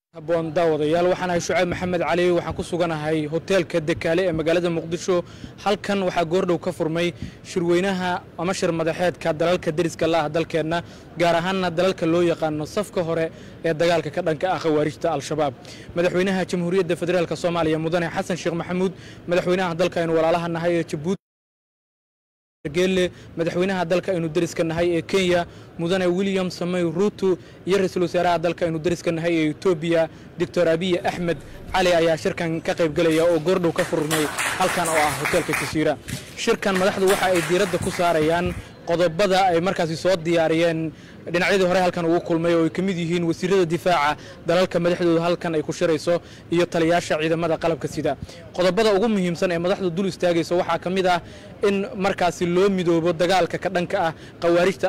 haboon daawadayaal waxaan ahay shucayb maxamed cali waxaan ku suganahay hoteelka dekaale ee magaalada muqdisho halkan waxaa goordhow ka furmay shirweynaha ama shir madaxeedka dalalka deriska la ah dalkeenna gaar ahaanna dalalka loo yaqaano safka hore ee dagaalka ka dhanka ah khawaarijta al-shabaab madaxweynaha jamhuuriyadda federaalk soomaaliya mudane xasan sheekh maxamuud madaxweynaha dalka aynu walaalaha nahay ee jabuuti geelle madaxweynaha dalka aynu deriska nahay ee kenya mudane william samey ruutu iyo ra-iisul wasaaraha dalka aynu deriska nahay ee etoobiya doctor abiy axmed cali ayaa shirkan ka qayb gelaya oo goordhow ka furmay halkan oo ah hoteelka jasiira shirkan madaxdu waxa ay diiradda ku saarayaan qodobada ay markaasi soo diyaariyeen dhinacyadii hore halkan ugu kulmay oo ay ka mid yihiin wasiirada difaaca dalalka madaxdooda halkan ay ku shirayso iyo taliyaasha ciidamada qalabka sida qodobada ugu muhiimsan ee madaxdu dul istaagayso waxaa ka mid ah in markaasi loo midoobo dagaalka ka dhanka ah khawaarijta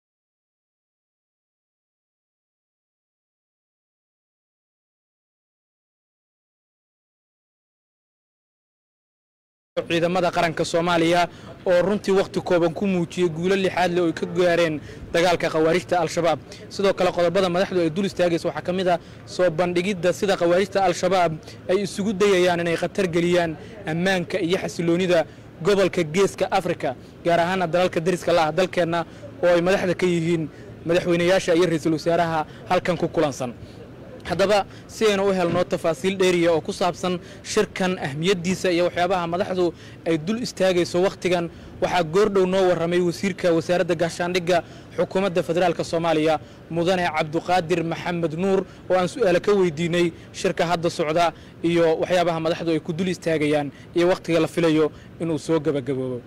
ciidamada qaranka soomaaliya oo runtii wakhti kooban ku muujiyey guulo lixaad leh oo ay ka gaareen dagaalka khawaarijta al-shabaab sidoo kale qodobada madaxdu ay dul istaagaysa waxaa ka mid ah soo bandhigidda sida khawaarijta al-shabaab ay isugu dayayaan inay khatar geliyaan ammaanka iyo xasiloonida gobolka geeska afrika gaar ahaana dalalka deriska la ah dalkeenna oo ay madaxda ka yihiin madaxweynayaasha iyo ra-iisul wasaaraha halkan ku kulansan haddaba si aynu u helno tafaasiil dheeriya oo ku saabsan shirkan ahmiyaddiisa iyo waxyaabaha madaxdu ay dul istaagayso wakhtigan waxaa goordhow noo warramay wasiirka wasaaradda gaashaandhigga xukuumadda federaalk soomaaliya mudane cabduqaadir maxamed nuur oo aan su'aalo ka weydiinay shirka hadda socda iyo waxyaabaha madaxdu ay ku dul istaagayaan iyo wakhtiga la filayo inuu soo gebagaboobo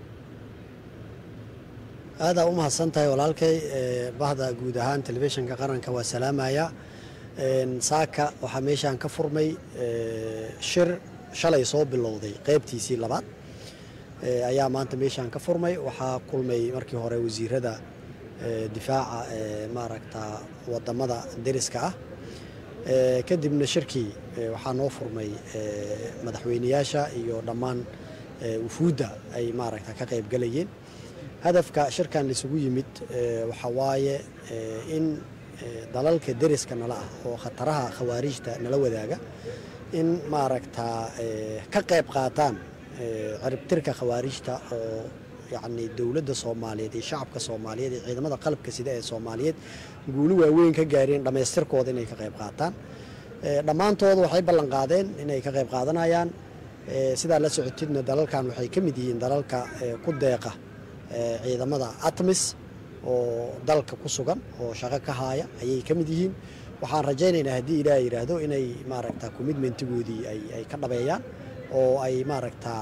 aadaa u mahadsan tahay walaalkay bahda guud ahaan telefishinka qaranka waa salaamaya saaka waxaa meeshaan ka furmay shir shalay soo bilowday qaybtiisii labaad ayaa maanta meeshaan ka furmay waxaa kulmay markii hore wasiirada difaaca maaragta wadamada deriska ah kadibna shirkii waxaa noo furmay madaxweyneyaasha iyo dhammaan wufuudda ay maaragta ka qayb galayeen hadafka shirkan laisugu yimid waxaa waaye in dalalka deriska nala ah oo khataraha khawaarijta nala wadaaga in maaragtaa ka qayb qaataan ciribtirka khawaarijta oo yacni dowladda soomaaliyeed iyo shacabka soomaaliyeed iyo ciidamada qalabka sida ee soomaaliyeed guuli waaweyn ka gaareen dhammaystirkooda inay ka qayb qaataan dhammaantooda waxay ballan qaadeen inay ka qayb qaadanayaan sidaa la socotidna dalalkan waxay ka mid yihiin dalalka ku deeqa ciidamada atmis oo dalka ku sugan oo shaqo ka haaya ayay ka mid yihiin waxaan rajaynaynaa haddii ilaah yidhaahdo inay maaragta commitmentigoodii ay ka dhabeeyaan oo ay maaragtaa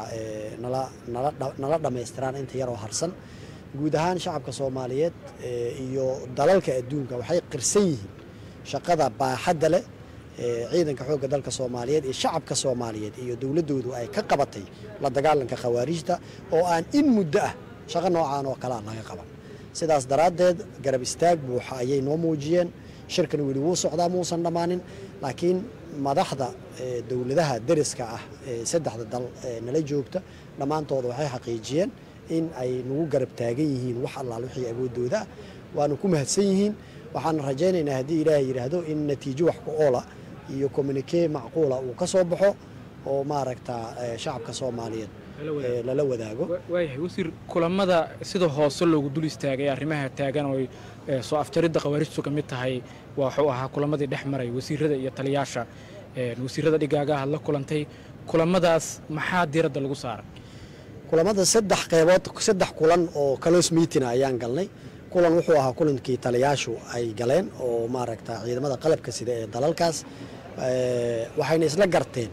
nala dhammaystiraan inta yaroo harsan guud ahaan shacabka soomaaliyeed iyo dalalka adduunka waxay qirsan yihiin shaqada baaxadda leh ciidanka xoogga dalka soomaaliyeed iyo shacabka soomaaliyeed iyo dowladdoodu ay ka qabatay la dagaalanka khawaarijta oo aan in muddo ah shaqo noocaan oo kalea laga qaban sidaas daraaddeed garab istaag buuxa ayay noo muujiyeen shirkan weli wuu socdaa muusan dhammaanin laakiin madaxda dowladaha deriska ah ee saddexda dal nala joogta dhammaantooda waxay xaqiijiyeen in ay nagu garab taagan yihiin wax allaal wixii awooddooda ah waana ku mahadsan yihiin waxaana rajaynaynaa haddii ilaahay yidhaahdo in natiijo wax ku oola iyo communikee macquula uu ka soo baxo oo maaragta shacabka soomaaliyeed lala wadaago waayahay wasiir kulamada sida hoose loogu dul istaagay arrimaha taagan oo soo afjaridda khawaarijtu ka mid tahay waxuu ahaa kulamadii dhex maray wasiirada iyo taliyaasha wasiirada dhigaaga aad la kulantay kulamadaas maxaa diiradda lagu saaray kulamada saddex qeybood saddex kulan oo close meeting ayaan galnay kulan wuxuu ahaa kulankii taliyaashu ay galeen oo maaragta ciidamada qalabka sida ee dalalkaas waxayna isla garteen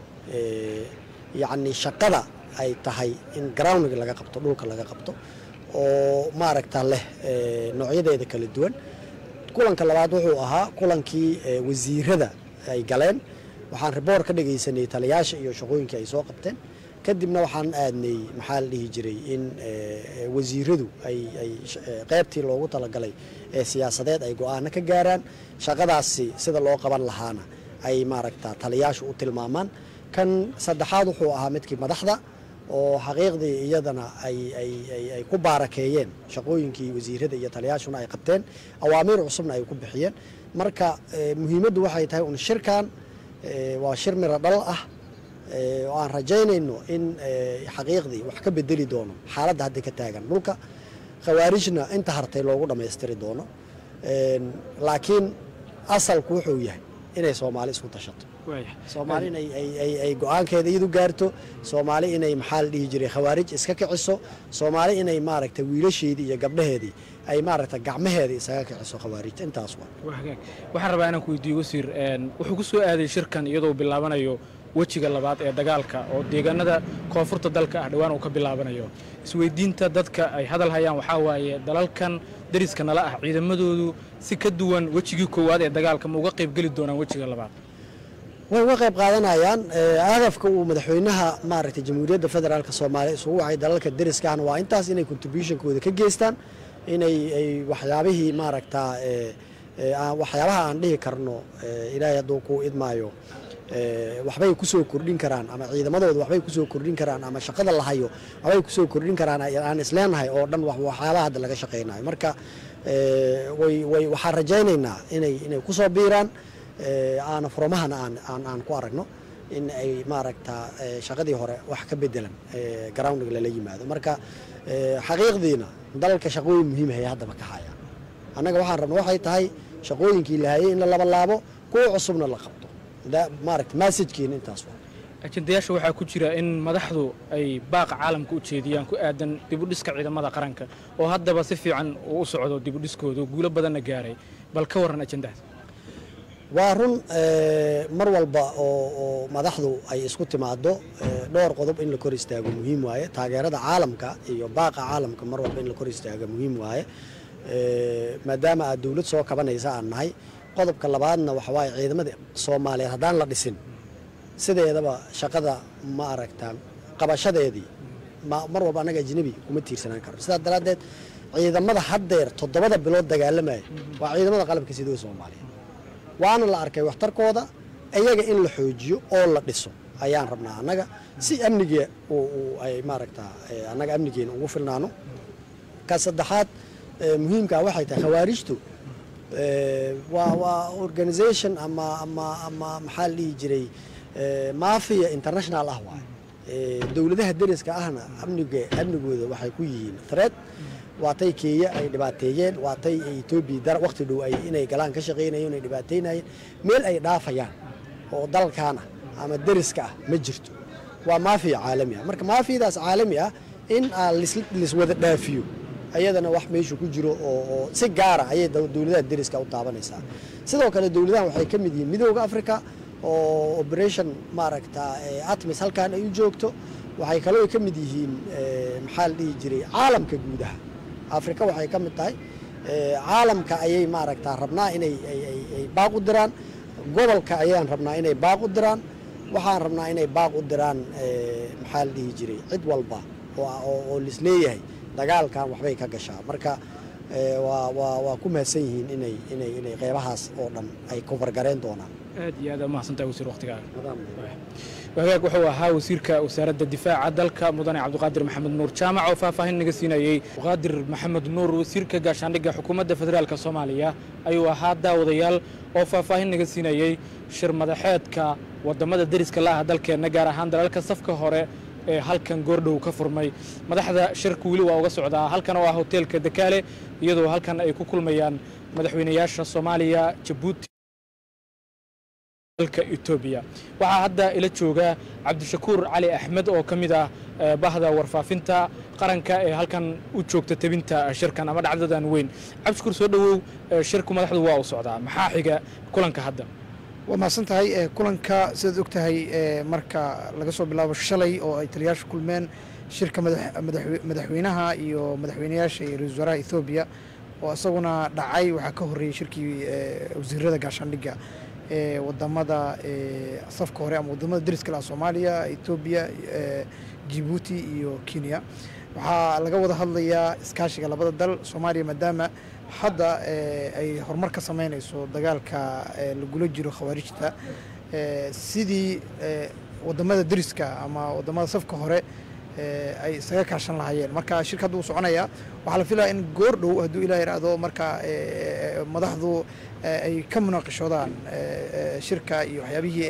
yacni shaqada ay tahay in groundga laga qabto dhulka laga qabto oo maaragta leh noocyadeeda kala duwan kulanka labaad wuxuu ahaa kulankii wasiirada ay galeen waxaan riboor ka dhagaysanay taliyaasha iyo shaqooyinkii ay soo qabteen kadibna waxaan aadnay maxaa la dhihi jiray in wasiiradu ay qaybtii loogu talagalay ee siyaasadeed ay go-aano ka gaaraan shaqadaasi sida loo qaban lahaana ay maaragta taliyaashu u tilmaamaan kan saddexaad wuxuu ahaa midkii madaxda oo xaqiiqdii iyadana ay ku baarakeeyeen shaqooyinkii wasiirada iyo taliyaashuna ay qabteen awaamiir cusubna ay ku bixiyeen marka muhiimaddu waxay tahay un shirkan waa shir miro dhal ah oo aan rajaynayno in xaqiiqdii wax ka bedeli doono xaaladda hadda ka taagan dhulka khawaarijna inta hartay loogu dhammaystiri doono laakiin asalku wuxuu yahay inay soomaali isku tashato soomaali in ay go-aankeeda iyadu gaarto soomaali inay maxaa la dhihi jiray khawaarij iska kiciso soomaali inay maaragta wiilasheedii iyo gabdhaheedii ay maaragta gacmaheedii isaga kiciso khawaarij intaas waa waxaan rabaa inaan ku weydiiyo wasiir wuxuu ku soo aaday shirkan iyadoo bilaabanayo wejiga labaad ee dagaalka oo deegaanada koonfurta dalka ah dhowaan uu ka bilaabanayo isweydiinta dadka ay hadal hayaan waxaa waaye dalalkan dariska nala ah ciidamadoodu si ka duwan wejigii koowaad ee dagaalka ma uga qayb geli doonaan wejiga labaad way uga qayb qaadanayaan hadafka uu madaxweynaha maaragtay jamhuuriyadda federaalk soomaaliya isugu wacay dalalka dariska ahna waa intaas inay contributionkooda ka geystaan inay ay waxyaabihii maaragtaa waxyaabaha aan dhihi karno ilaahay hadduu ku idmaayo waxbay kusoo kordhin karaan ama ciidamadooda waxbay kusoo kordhin karaan ama shaqada la hayo waxbay kusoo kordhin karaan aan isleenahay oo dhan waxyaabaha hadda laga shaqaynayo marka way waxaan rajaynaynaa inay inay kusoo biiraan aana furmahana aan aan ku aragno in ay maaragta shaqadii hore wax ka bedelan groundga lala yimaado marka xaqiiqdiina dalalka shaqooyin muhiimahaya haddaba ka haya annaga waxaan rabna waxay tahay shaqooyinkii la hayay in la labalaabo kuwa cusubna la qabto maaragta massajkeena intaas waa ajendayaasha waxaa ku jira in madaxdu ay baaqa caalamka u jeediyaan ku aadan dibudhiska ciidamada qaranka oo haddaba si fiican uu u socdo dibudhiskooda guulo badanna gaaray bal ka warran ajendahaas waa run mar walba oo madaxdu ay isku timaado dhowr qodob in la kor istaago muhiim waaye taageerada caalamka iyo baaqa caalamka mar walba in la kor istaago muhiim waaye maadaama aad dowlad soo kabanaysa aan nahay qodobka labaadna waxa waaye ciidamada soomaaliyeed haddaan la dhisin sideedaba shaqada ma aragtaa qabashadeedii mar walba annaga ajnabi kuma tiirsanaan karno sidaas daraaddeed ciidamada haddeer toddobada bilood dagaalamaya waa ciidamada qalabka sidoo soomaaliya waana la arkay waxtarkooda iyaga in la xoojiyo oo la dhiso ayaan rabnaa annaga si amniga ay maaragtaa annaga amnigeena ugu filnaano ka saddexaad muhiimkaa waxay tahay khawaarijtu waa waa organisation ama ama ama maxaa la dhihi jiray mafia international ah waaye dowladaha deriska ahna amniga amnigooda waxay ku yihiin threat waatay keenya ay dhibaateeyeen waatay etoobiya waqti dhow ay inay galaan ka shaqaynayeen ay dhibaateynayeen meel ay dhaafayaan oo dalkaana ama deriska ah ma jirto waa maafiya caalami ah marka maafiyadaas caalami ah in liswada dhaafiyo ayadana wax meeshu ku jiro oo si gaara ayay dowladaha deriska u taabanaysaa sidoo kale dowladahan waxay ka mid yihiin midooda africa oo operation maaragta atmis halkan ay u joogto waxay kaloo ka mid yihiin maxaa la dhihi jiray caalamka guudaha afrika waxay ka mid tahay caalamka ayay maaragta rabnaa inay ay baaq u diraan gobolka ayaan rabnaa inay baaq u diraan waxaan rabnaa inay baaq u diraan maxaa la dhihi jiray cid walba oo lisleeyahay dagaalkan waxbay ka gashaa marka waa ku mahadsan yihiin inay inay inay qeybahaas oo dhan ay kobargareen doonaan aad iyo aad mahadsantahay wasiir waqtigaaga wagaag wuxuu ahaa wasiirka wasaaradda difaaca dalka mudane cabdiqaadir maxamed nuur jaamac oo faahfaahin naga siinayey qaadir maxamed nuur wasiirka gaashaandhigga xukuumadda federaalk soomaaliya ayuu ahaa daawadayaal oo faahfaahin naga siinayey shir madaxeedka wadamada deriska la ah dalkeenna gaar ahaan dalalka safka hore ee halkan goordhow ka furmay madaxda shirka weli waa uga socdaa halkan oo ah hoteelka dakaale iyadoo halkan ay ku kulmayaan madaxweynayaasha soomaaliya jabuuti dalka etoobiya waxaa hadda ila jooga cabdishakuur cali axmed oo ka mid ah bahda warfaafinta qaranka ee halkan u joogta tebinta shirkan ama dhacdadan weyn cabdishakuur soo dhowow shirku madaxdu waa u socdaa maxaa xiga kulanka hadda waa mahadsan tahay kulanka sidaad og tahay marka laga soo bilaabo shalay oo ay taliyaasha kulmeen shirka madaxweynaha iyo madaxweynayaasha iyo ra-isul wasaaraha ethoobiya oo isaguna dhacay waxaa ka horreeyey shirkii wasiirada gaashaandhigga ee wadamada safka hore ama wadamada deriska laha soomaaliya etoobiya jibuuti iyo kenya waxaa laga wada hadlayaa iskaashiga labada dal soomaaliya maadaama hadda ay horumar ka sameynayso dagaalka lagula jiro khawaarijta sidii wadamada deriska ama wadamada safka hore ay isaga kaashan lahaayeen marka shirka hadduu soconaya waxaa la filaya in goor dhow hadduu ilah yidhaahdo marka madaxdu ay ka munaaqishoodaan shirka iyo waxyaabihii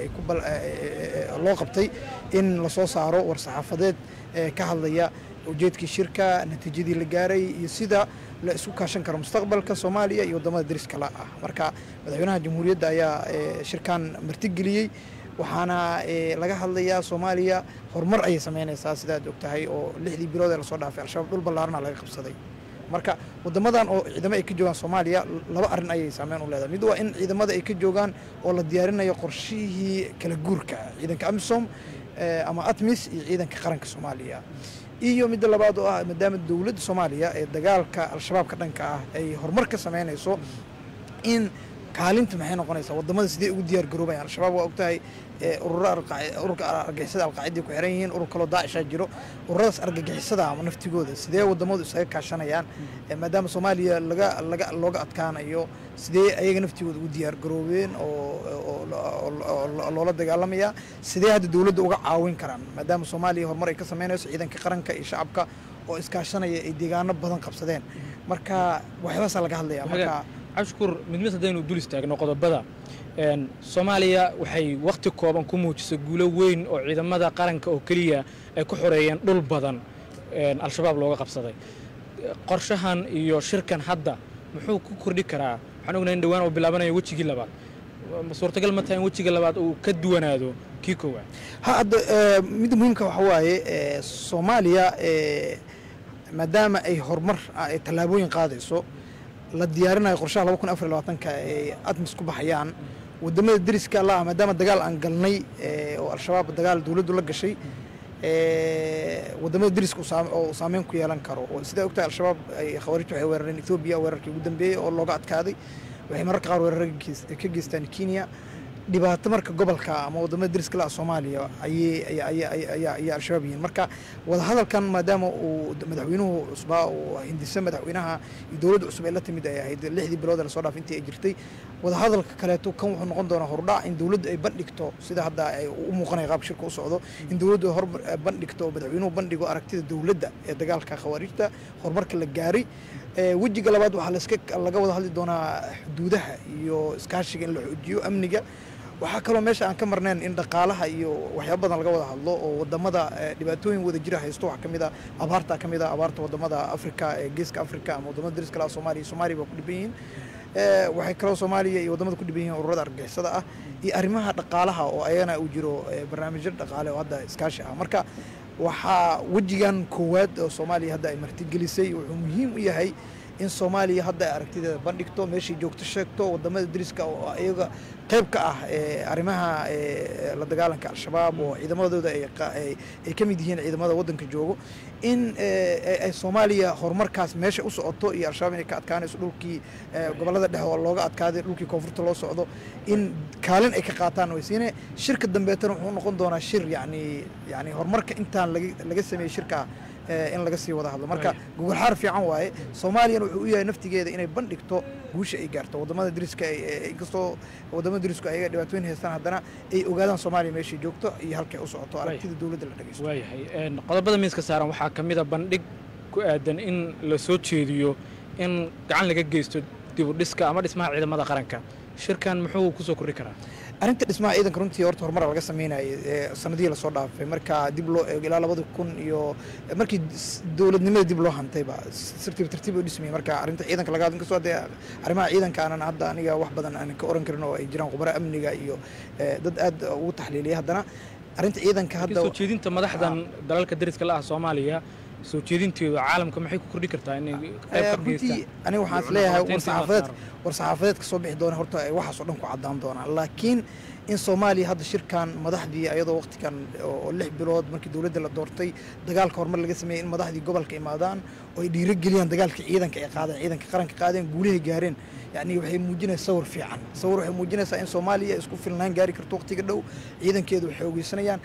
loo qabtay in lasoo saaro war-saxaafadeed ka hadlaya ujeedkii shirka natiijadii la gaaray iyo sida la isku kaashan karo mustaqbalka soomaaliya iyo waddamada dariska la ah marka madaxweynaha jamhuuriyadda ayaa shirkan martigeliyey waxaana laga hadlayaa soomaaliya horumar ayay samaynaysaa sidaad og tahay oo lixdii bilood ee lasoo dhaafay al-shabaab dhul ballaarana laga qabsaday marka waddamadan oo ciidamo ay ka joogaan soomaaliya laba arrin ayay saameyn u leedahay mid waa in ciidamada ay ka joogaan oo la diyaarinayo qorshihii kala guurka ciidanka amisom ama atmis iyo ciidanka qaranka soomaaliya iyo midda labaad oo ah maadaama dowladda soomaaliya ee dagaalka al-shabaabka dhanka ah ay horumar ka samaynayso in kaalinta maxay noqonaysaa waddamada sidee ugu diyaar garoobayaan al-shabaab waa ogtahay ururka argagixisada alqaaciday ku xiran yihiin urur kaloo daacishaa jiro ururadaas argagixisada ama naftigooda sidee waddamadu isaga kaashanayaan maadaama soomaaliya laga laga looga adkaanayo sidee ayaga naftigooda ugu diyaar garoobeen oo loola dagaalamaya sidee hadda dowladda uga caawin karaan maadaama soomaaliya horumar ay ka samaynayso ciidanka qaranka iyo shacabka oo iskaashanaya ay deegaano badan qabsadeen marka waxyaabaasaa laga hadlaya marka cabshukuur mid mid haddaynu dul istaagno qodobada soomaaliya waxay wakhti kooban ku muujisay guulo weyn oo ciidamada qaranka oo keliya ay ku xoreeyeen dhul badan al-shabaab looga qabsaday qorshahan iyo shirkan hadda muxuu ku kordhi karaa waxaan ognahay in dhawaan oo bilaabanayo wejigii labaad suurtagal ma tahay in wejiga labaad uu ka duwanaado kii koowaad ha hadda midda muhiimka waxa waaye soomaaliya maadaama ay horumar tallaabooyin qaadayso la diyaarinayo qorshaha laba kun afar iyo labaatanka ay admis ku baxayaan waddamada deriska la ah maadaama dagaal aan galnay oo al-shabaab dagaal dowladdu la gashay waddamada deriska oo saameyn ku yeelan karo sidaa ogtahay al-shabaab khawaarijta waxay weerareen ethoobiya weerarkii ugu dambeeyey oo looga adkaaday waxay mararka qaar weerar ka geystaan kenya dhibaato marka gobolka ama waddamada deriska la ah soomaaliya ayay al-shabaab yihiin marka wadahadalkan maadaama uu madaxweynuhu cusbaa uu hindise madaxweynaha iyo dowladda cusub ay la timid ay ahayd lixdii bilood ee lasoo dhaaf intii ay jirtay wadahadalka kaleeto kan wuxuu noqon doonaa hordhac in dowladdu ay bandhigto sida hadda ay u muuqanaya qaabka shirka u socdo in dowladdu hor bandhigto oo madaxweynuhu bandhigo aragtida dowladda ee dagaalka khawaarijta horumarka la gaaray wejiga labaad waxaa laska laga wada hadli doonaa xuduudaha iyo iskaashiga in la xoojiyo amniga waxaa kaloo meesha aan ka marnayn in dhaqaalaha iyo waxyaaba badan laga wada hadlo oo wadamada dhibaatooyin wada jira haysto waxaa kamid a abaarta kamid a abaarta wadamada afrika ee geeska afrika ama wadamada dariska laha soomaaliya soomaaliya baa ku dhiban yihiin waxay kaloo soomaaliya iyo wadamada ku dhiban yihiin ururada argagixisada ah iyo arrimaha dhaqaalaha oo ayagana uu jiro barnaamijyo dhaqaale oo hadda iskaashi ah marka waxaa wejigan koowaad oo soomaaliya hadda ay martigelisay wuxuu muhiim u yahay in soomaaliya hadda ay aragtideeda bandhigto meeshay joogto sheegto wadamada dariska oo iyaga qayb ka ah arrimaha la dagaalanka al-shabaab oo ciidamadooda ay ka mid yihiin ciidamada waddanka joogo in ay soomaaliya horumarkaas meesha u socoto iyo al-shabaab inay ka adkaanayso dhulkii gobollada dhexe oo looga adkaaday dhulkii koonfurta loo socdo in kaalin ay ka qaataan waysiine shirka dambeetana wuxuu noqon doonaa shir yani yani horumarka intaan laga sameeyey shirka in laga sii wada hadlo marka gogol xaar fiican waaye soomaaliyana wuxuu u yahay naftigeeda inay bandhigto guusha ay gaarto wadamada dariska inkastoo wadamada darisku ayaga dhibaatooyin haystaan haddana ay ogaadaan soomaaliya meeshay joogto iyo halkay u socoto aragtida dowladda la dhegeysto waayahay qodobada miiska saaran waxaa ka mid a bandhig ku aadan in la soo jeediyo in gacan laga geysto dibudhiska ama dhismaha ciidamada qaranka shirkan muxuu kusoo kordhi karaa arrinta dhismaha ciidanka runtii horta horumar laga sameynayay sanadihii lasoo dhaafay marka dib loo eego ilaa labada kun iyo markii dowladnimada dib loo hantayba tartiib tartiib u dhismayay marka arrinta ciidanka laga hadlo inkastoo hadee arrimaha ciidanka aanan hadda aniga wax badan aanan ka oran karin oo ay jiraan khubaro amniga iyo dad aad ugu taxliiliyay haddana arrinta ciidanka hadda soo jeedinta madaxdan dalalka dariska la ah soomaaliya soo jeedinteedu caalamka maxay ku kordhi kartaa inay qayb ka runtii aniga waxaan is leeyahay war-saxaafadeed war-saxaafadeed ka soo bixi doona horta ay waxaas oo dhan ku caddaan doonaan laakiin in soomaaliya hadda shirkan madaxdii ayadoo waqtigan oo lix bilood markii dowladda la doortay dagaalka horumar laga sameeyey in madaxdii gobolka imaadaan oo ay dhiirigeliyaan dagaalka ciidanka ay qaadeen ciidanka qaranka qaadeen guulahay gaareen yacni waxay muujinaysaa sawir fiican sawir waxay muujinaysaa in soomaaliya isku filnaan gaari karto waqtiga dhow ciidankeedu waxay ogeysanayaan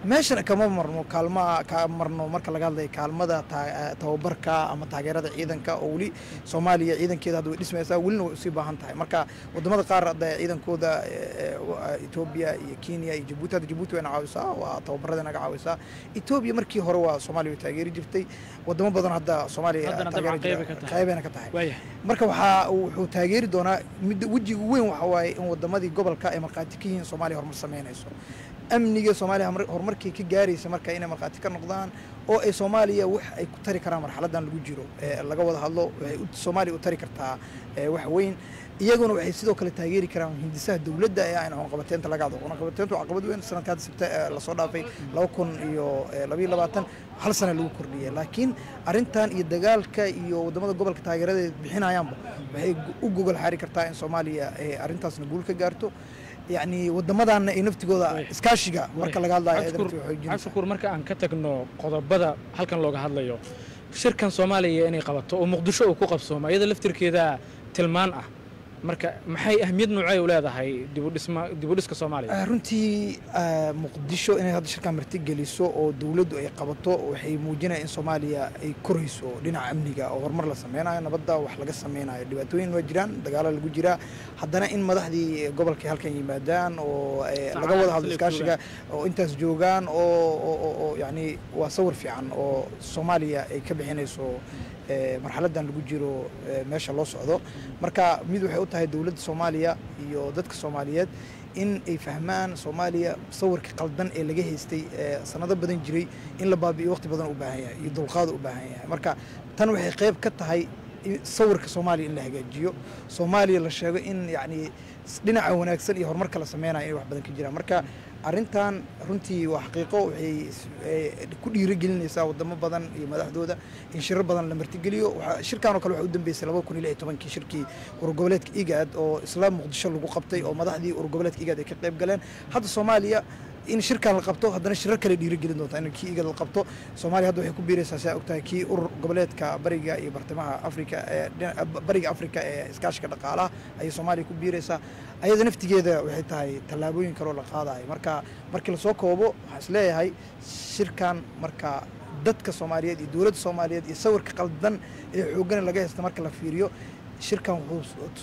meeshana kama marno kaalmaa ka marno marka laga hadlayo kaalmada taa- tababarka ama taageerada ciidanka oo weli soomaaliya ciidankeeda hadda way dhismaysaa welina way usii baahan tahay marka wadamada qaar hadda ciidankooda eh, eh, etoobiya iyo kenya iyo jabuuti hadda jabuuti wayna caawisaa waa tababarada naga caawisaa etoobiya markii hore waa soomaaliya way taageeri jirtay wadamo badan hadda soomaaliya Haddana taageeri dabcan jira- qayb ay ka tahay. qaybayna ka tahay waayahay marka waxaa wuxuu taageeri doonaa midda wejiga weyn waxa waaye in wadamadii gobolka ay markhaati ka yihiin soomaaliya horumar samaynayso amniga soomaaliya hormar- horumarkii ka gaaraysa marka inay markhaati ka noqdaan oo ay soomaaliya wax ay ku tari karaan marxaladan lagu jiro ee laga wada hadlo waxay u- soomaaliya u tari kartaa ee wax weyn iyaguna waxay sidoo kale taageeri karaan hindisaha dowladda ee ayna cunaqabateynta laga hadlo cunaqabateyntu waa caqabad weyn sanadka hadda sebte ee lasoo dhaafay laba kun iyo eh, labayo labaatan hal sana lagu kordhiyay laakiin arrintan iyo dagaalka iyo wadamada gobolka taageerada ay bixinayaanba waxay gu- u gogol xaari kartaa in soomaaliya ay arrintaasna guul ka gaarto yacni wadamadaana ay naftigooda Way. iskaashiga marka laga hadlayo ay cabshukuur naftiga xoojinaysaa. cabshukuur marka aan ka tagno qodobada halkan looga hadlayo shirkan soomaaliya inay qabato oo muqdisho uu ku qabsoomo iyada laftirkeeda tilmaan ah marka maxay ahmiyad noocay u leedahay dibudhisma dibudhiska soomaaliya Ah, runtii ah, muqdisho inay hadda shirkan marti geliso oo dowladdu ay qabato waxay muujinaya in soomaaliya ay korayso dhinaca amniga oo horumar la sameynayo nabadda wax laga sameynayo dhibaatooyin waa jiraan dagaalo lagu jiraa haddana in madaxdii gobolka halkan yimaadaan oo eh, laga wada hadlo Isla iskaashiga oo intaas joogaan oo oo- oo oo yacni waa sawir fiican oo soomaaliya ay ka bixinayso eh, marxaladan lagu jiro eh, meesha loo socdo marka mid waxay u tahay dowladda soomaaliya iyo dadka soomaaliyeed in ay fahmaan soomaaliya sawirka qaldan ee laga haystay ee sanado badan jiray in la baabi'iyo waqti badan u baahan yahay iyo dulqaad u baahan yahay marka tan waxay qayb ka tahay in sawirka soomaaliya in la hagaajiyo soomaaliya la sheego in yacni dhinaca wanaagsan iyo horumarka la sameynayo inay wax badan ka jiraan marka arrintan runtii waa xaqiiqo waxay s- eh, ku dhiirigelinaysaa wadamo badan iyo madaxdooda in shirar badan la martigeliyo Waxaa- shirkan oo kale waxaa u dambeysay laba kun iyo lix iyo tobankii shirkii urgoboleedka igaad oo isla muqdisho lagu qabtay oo madaxdii urgoboleedka igaad ay ka qayb galeen hadda soomaaliya in shirkan la qabto haddana shirar kale dhiirigelin doonta in kii igad la qabto soomaaliya hadda waxay ku biiraysaa saa ogtahay kii urur goboleedka bariga iyo bartamaha afrika ee dhina- bariga afrika ee iskaashiga dhaqaalaha ayay soomaaliya ku biiraysaa ayada naftigeeda waxay tahay tallaabooyin kaloo la qaadayo marka markii lasoo koobo waxaan isleeyahay shirkan marka dadka soomaaliyeed iyo dowladda soomaaliyeed iyo sawirka qaldan ee xooggan laga haysta marka la fiiriyo shirkan wuxuu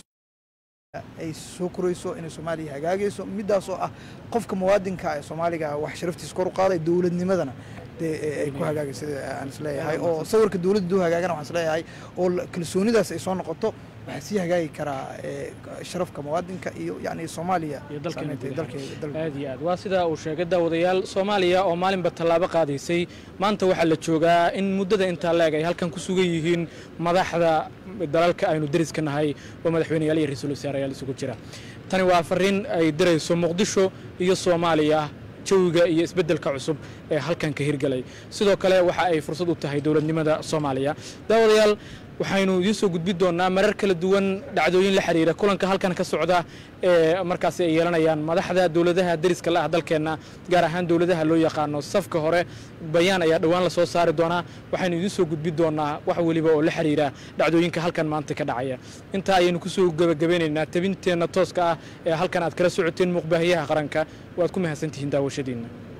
ay soo korayso inay soomaaliya hagaagayso midaas oo ah qofka muwaadinka ee soomaaliga wax sharaftiisa kor u qaaday dowladnimadana dee ee ay ku hagaagay sida aan isleeyahay oo sawirka dowladda duu hagaagana waxaan isleeyahay oo la- kalsoonidaas ay soo noqoto waxaa sii hagaagi karaa ee, sharafka muwaadinka iyo yacni soomaaliya iyo dalkeena saameynta guud ahaan. dalkeeda dalka aad iyo aad waa sidaa uu sheegay daawadayaal soomaaliya oo maalinba tallaabo qaadaysay maanta waxaa la joogaa in muddada intaa leeg ay halkan ku sugan yihiin madaxda dalalka aynu deriska nahay oo madaxweyneyaal iyo ra-iisul wasaarayaal isugu jira tani waa fariin ay dirayso muqdisho iyo soomaaliya jawiga iyo isbeddelka cusub ee halkan ka hirgelay sidoo kale waxa ay fursad u tahay dowladnimada soomaaliya daawadayaal waxaynu idiin soo gudbin doonaa marar kala duwan dhacdooyin la xiriira kulanka halkan ka socda ee markaasi ay yeelanayaan madaxda dowladaha deriska la ah dalkeenna gaar ahaan dowladaha loo yaqaano safka hore bayaan ayaa dhowaan lasoo saari doonaa waxaynu idiin soo gudbin doonaa wax weliba oo la xiriira dhacdooyinka halkan maanta ka dhacaya intaa ayaynu kusoo gebagabeynaynaa tabinteenna tooska ah ee halkan aad kala socoteen muuqbaahiyaha qaranka waad ku mahadsantihiin daawashadiinna